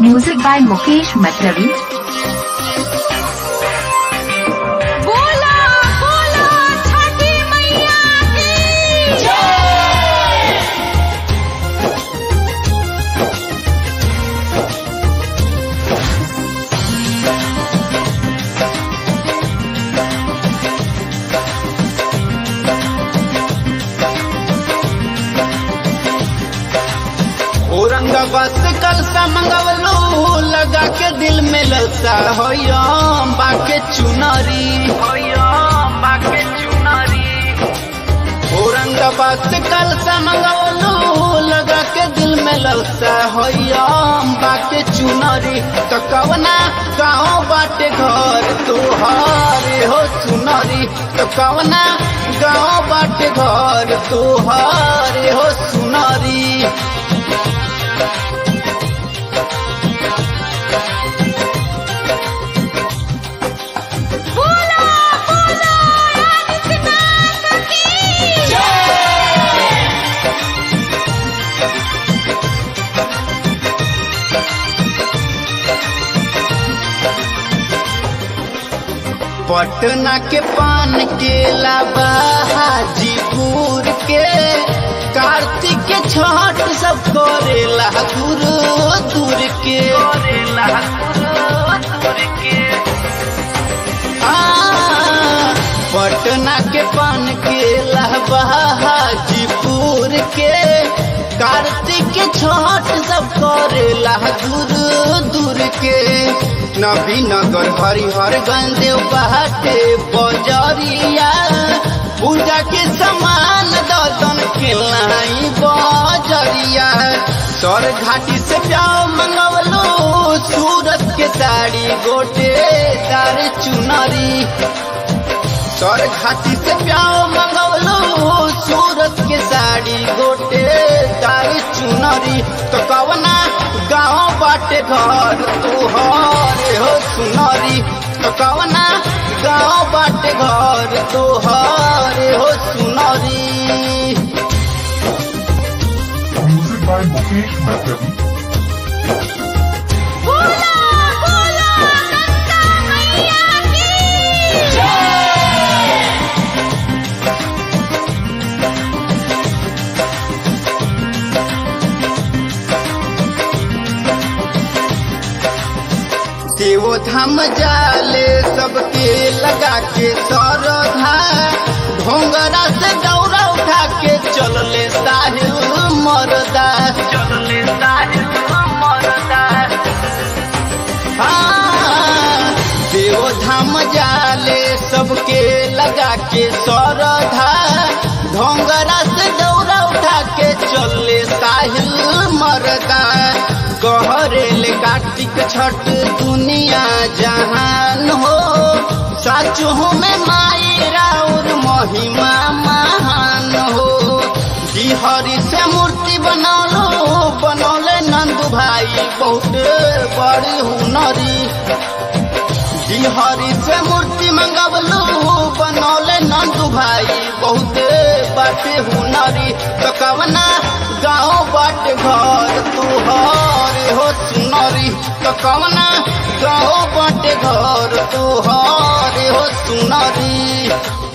Music by Mukesh Matlavi. बोला बोला छठी मैया की औरंगाबाद से कल सा मंगवलो लगा के दिल में ललसा हो बाके चुनारी बाके चुनारी औरंगाबाद से कल सा मंगवलो लगा के दिल में ललसा हो बाके चुनारी तो कवना गाँव बाटे घर तुहारे हो चुनारी तो कवना गाँव बाटे घर तुहारे हो सुनारी बोला बोला आदित्यनाथ की पटना के पान के लाबा हाजीपुर के कार्तिक के छठ सब करेला गुरु दूर के आ, पटना के पान के लाबा हाजीपुर के कार्तिक के छठ सब करेला गुरु दूर के नबीनगर हरिहरगंज बाटे बजरिया पूजा के समान ददन के लाई बजरिया सर घाटी से प्याव मंगवलो सूरत के साड़ी गोटे दार चुनरी सर घाटी से प्याव मंगवलो सूरत के साड़ी गोटे दार चुनरी तो कवना गाँव बाटे घर तुहरे हो सुनरी तो कवना गाँव बाटे घर तुहरे हो सुनरी Music by Mukesh Matlavi. बोला बोला गंगा मैया की देवो धाम जाले सबके लगा के सरधा ढोंगरा से दौरा उठा के चलले साहिल मरदा चलले साहिल मरदा हाँ, देवो धाम जाले सबके लगा के सरधा ढोंगरा से दौरा उठा के चलले साहिल मरदा कहरेल कार्तिक छठ दुनिया जहान हो सच में माई राउर महिमा महान हो बिहारी से मूर्ति बनौलो बनौले नंदू भाई बहुत बड़ी हुनरी बिहारी से मूर्ति मंगवलू बनौले नंदू भाई बहुत बाटे हुनरी तो कवना गाँव बाटे घर तुहरे हो सुनरी तो कवना गाँव बाटे घर तुहरे हो सुनरी